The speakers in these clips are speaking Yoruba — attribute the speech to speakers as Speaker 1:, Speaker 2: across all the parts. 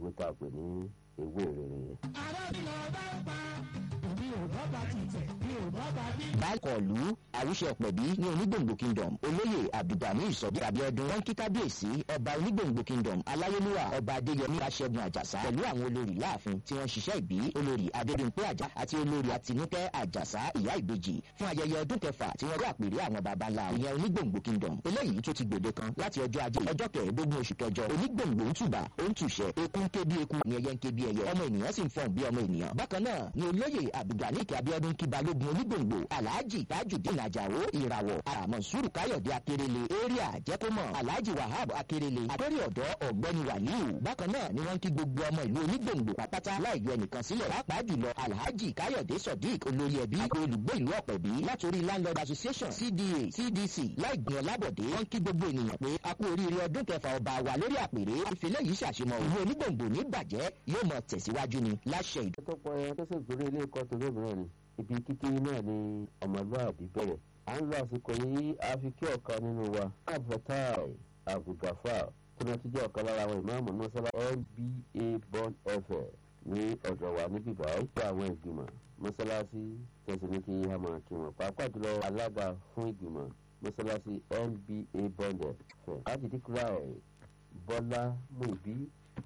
Speaker 1: ewé tá a pè ní ewé ìrere yẹn.
Speaker 2: arábìnrin ọba ń pa òbí ò bá bá ti tẹ̀ bí ò bá bá bí.
Speaker 3: bákọ̀lù àwùṣe ọ̀pẹ̀bí ní onígbòǹgbò kingdom olóyè abdulgani ìsọ̀bí abiodun wọn kí kábíyèsí ọba onígbòǹgbò kingdom aláyélúwà ọba adéyẹmí aṣẹ́gun àjàsá pẹ̀lú àwọn olórí láàfin tí wọ́n ṣiṣẹ́ ìbí olórí adébímpé àjà àti olórí àtinúkẹ́ àjàsá ìyá ìbejì fún ayẹyẹ ọdún kẹfà tí wọ́n rí àpèrè àwọn baba ńlá ìyẹn onígbòǹgbò kingdom eléyìí tó ti gbòde kan láti ọjọ́ ajé ọjọ́ kẹẹ̀ẹ́dógún oṣù kẹjọ onígbòǹgbò ń tùbà ó ń tùṣẹ́ eku ń ké bí eku ní ẹyẹ ń ké bí ẹyẹ ọmọ ènìyàn sì ń fọ̀n bí ọmọ ènìyàn bákan náà ni olóyè abdulgani abiodun kí balógun onígbòǹgbò alhaji tajudeen ajao ìràwọ̀ àmọ̀sùrù káyọ̀dé akérèlé area jẹ́kọ́mọ̀ alhaji wahab akérèlé àtọ́rí ọ̀dọ́ ọ̀gbẹ́ni waliu bákan náà ni wọ́n kí gbogbo ọmọ ìlú onígbòǹgbò pátá láì yọ ẹnìkan sílẹ̀ pàápàá jùlọ alhaji káyọ̀dé sodiq olórí ẹbí àti olùgbé ìlú ọ̀pẹ̀bí látòrí landlord association cda cdc láì gbìn ọlábọ̀dé wọ́n kí gbogbo ènìyàn pé a kú oríire ọdún kẹfà ọba wa lórí àpèrè ìfilẹ̀ yìí ṣàṣemọ̀ ìlú onígbòǹgbò ní bàjẹ́ yóò mọ tẹ̀síwájú ni láṣẹ ìd
Speaker 1: tó pọ̀ ẹ tó sì torí ilé ẹ̀kọ́ tó lómìnira ni ibi kíkí náà ni ọmọlúwàbí bẹ̀rẹ̀ à ń lo àsìkò yìí a fi kí ọ̀kan nínú wa abdulfatai abdulgafar tó náà ti jẹ́ ọ̀kan lára àwọn ìmáàmù mọ́sálá nba bond fm ní ọ̀dọ̀ wa níbí báyìí pé àwọn ìgbìmọ̀ mọ́sálásí tẹ̀sí ní kí a máa kí wọn pàápàá jùlọ alága fún ìgbìmọ̀ mọ́sálásí nba bond fm láti díkùrà ẹ̀ bọ́lá muibi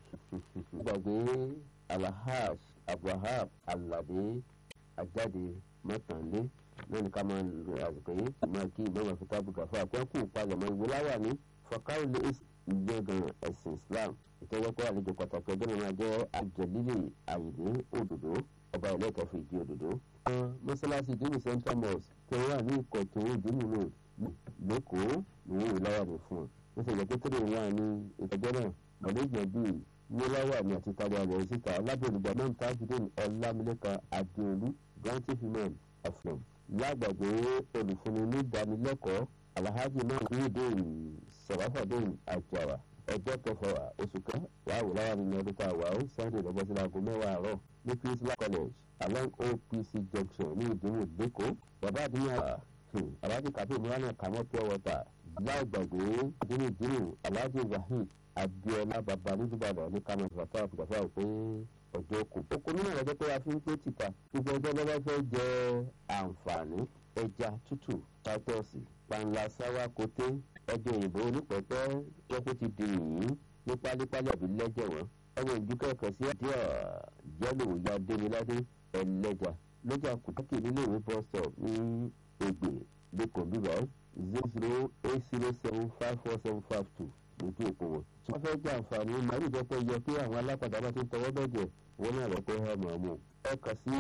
Speaker 1: gbàgbé alahaj abdulhab alade ajáde mọ́tànlé náà ní ká máa lo àsìkò yìí máa kí ìmọ̀ràn fún tábùkà fún àpẹ́kù palẹ̀mọ́ ìwé láwà ní fọkàrìlẹ̀ ìgbẹ́gàn ẹ̀sìn islam ìtọ́jọ́pọ̀ àlejò pàtàkì ọjọ́ náà máa jẹ́ àjẹlílẹ̀ àyìnlé òdòdó ọba ilé ẹ̀kọ́ fún ìdí òdòdó. mọ́sálásí ìdíwì central mosque tí wọ́n wà ní ìkọ̀tún ìdíwì road lẹ́kọ̀ọ́ ní ìwé láwà ní fún wọn. wọ́n ṣe ìjẹ́pẹ́ tẹ́lẹ̀ wà ní ìtọ́jọ́ náà mọ̀lẹ́jọ́ bíi níláwà ní àti tàbí àlẹ́ síta alábòrúgbà náà tajudeen ọlámilẹ́ka adéolú granty human aflom lágbàgbé olùfúnni ní ìdánilẹ́kọ̀ọ́ alhaji náà nídìí sọ̀rọ̀fọ̀déyìn àjàrà ọjọ́ kẹfà oṣù kan wàá wò láwà nínú ọdún tá a wà ó sunday lọ́gbọ́n sí aago mẹ́wàá àárọ̀ ní christmas college along opc junction ní ìdínwó lẹ́kọ̀ọ́ bàbá àdúyà alhaji kabiru murana kamọ́ pure water lágbàgbé ìdínwó ìdínwó alhaji wahid abiola baba nídìbàdàn ní kánò fàtà fàtà pé ọjọ́ kù. oko nínú ọjọ́ pé a fi ń pé tìta gbogbo ọjọ́ lọ́wọ́ fẹ́ jẹ àǹfààní ẹja tútù tátọ́ọ̀sì panla sáwá koté ẹjọ òyìnbó onípẹ̀pẹ́ jọ́pọ̀ ti di yìnyín ní pálípálí àbí lẹ́jẹ̀ wọn. ọmọ ìjú kẹ̀kẹ́ sí àdíọ̀ jẹ́lò ya déniládé ẹlẹ́jà lọ́jà kùtàkì nílé ìwé bus stop ní ègbè lẹ́kọ̀ọ́ bíbá zero zero eight zero seven five four seven five two lójú òpó wọn. tí wọ́n fẹ́ jẹ́ àǹfààní màálù jẹ́ pé yẹ kí àwọn alápàdé bá ti ń tọwọ́ bẹ̀jẹ̀ wọn náà rẹ̀ pé ẹ mọ̀ ọ́mọ́. ẹ kà sí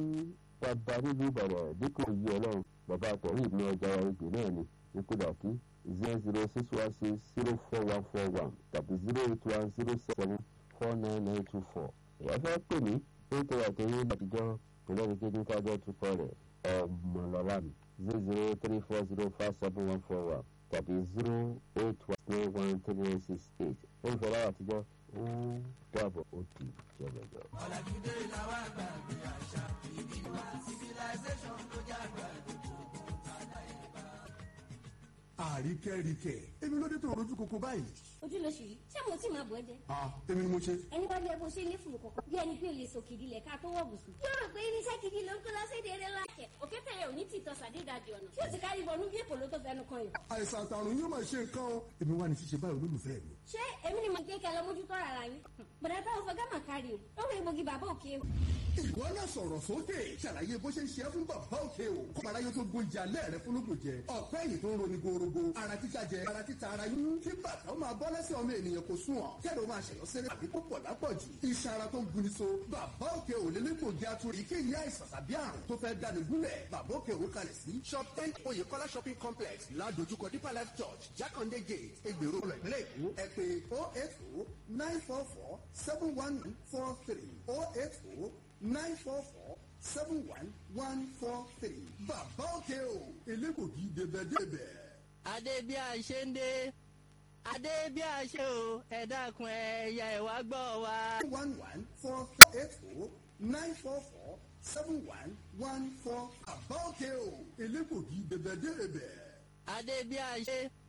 Speaker 1: bàbá nílùú ìbàdàn dípò yìí ọlọ́run bàbá àtọ̀rí ìpín ọjà ìgbè náà ni ní kúdàkí zero zero six one six zero four one four one tàbí zero eight one zero seven four nine nine two four. ìyá fẹ́ pè mí ó ń tẹ̀wé àtẹ̀yìn àtijọ́ pẹ̀lú ẹni kejì ń kájọ́ tukọ̀ rẹ̀ ọmọlọ́lá mi zero zero three four zero five seven one four one tàbí zero eight one three one three six eight olùfọwọ́ àtijọ́ ó dàbọ̀ ó di jẹ̀lẹ̀jọ.
Speaker 2: ọ̀làjúdé làwọn àgbà gbé àṣà ìbí wa civilization ló já àgbà
Speaker 4: àríkẹ́ríkẹ́ èmi ló dé tó rojú koko báyìí.
Speaker 5: ojú ló ṣì rí ṣé mo tí máa bọ̀ ẹ́ jẹ.
Speaker 4: ah èmi ni mo ṣe.
Speaker 5: ẹni bá jẹ bó ṣe ní fùrù kọ̀kọ̀ bí ẹni pé o lè so kìdí lẹ̀ ká tó wọ̀ bùsùn. yóò rò pé irinṣẹ́ gidi ló ń kó lọ sí ìdílé láṣẹ. òkè tẹ̀yẹ ò ní tìtọ́ sàdédàjì ọ̀nà tí ó ti kárí bọ̀ níbi èpò ló tó fẹnu kan yìí.
Speaker 4: àìsàn àtàrùn yóò máa ṣe nǹkan o èmi wà ní ṣíṣe báyìí olólùfẹ́ mi.
Speaker 5: ṣé èmi ni mo gé kẹ lọ mójútó ara yín. bọ̀dá táwọn fọgá mà kárí o lọ́wọ́ egbògi bàbá òkè o.
Speaker 4: ìwọ náà sọ̀rọ̀ sókè ṣàlàyé bó ṣe ń ṣe é fún bàbá òkè o kọ́mọ̀lá yóò tó gbóúnjẹ alẹ́ rẹ fúnlógún jẹ ọ̀pẹ́ yìí tó ń roni gorogo ara títa jẹ ara títa ara yún kí bàtà ó máa bọ́ lẹ́sẹ̀ ọmọ ènìyàn kò sún ọ̀ kẹ́rọ máa ṣẹ̀yọ́ sẹ́rẹ́ àbí púpọ̀ lápọ̀jù iṣan ara tó ń guni so bàbá òkè ò lélẹ́gbògi atúrò ìkéyìí àìsàn tàbí àrùn tó fẹ́ dání gúnlẹ̀ bàbá òkè ò kalẹ̀ sí shop ten oyèkọ́lá shopping complex ládojúkọ deeper life church jákàndé gate egbèrò ìpínlẹ̀ èkó ẹ pé oh eight oh nine four four seven one four three oh eight oh nine four four seven one one four three bàbá òkè ò elégbògi débẹ̀débẹ̀.
Speaker 6: adé bí a ṣe ń dé adé bí a ṣe o ẹ dákun ẹ ya ẹ wá gbọ́ wa.
Speaker 4: one one four eight oh nine four four seven one one four bàbá òkè ò elégbògi débẹ̀débẹ̀.
Speaker 6: adé bí a ṣe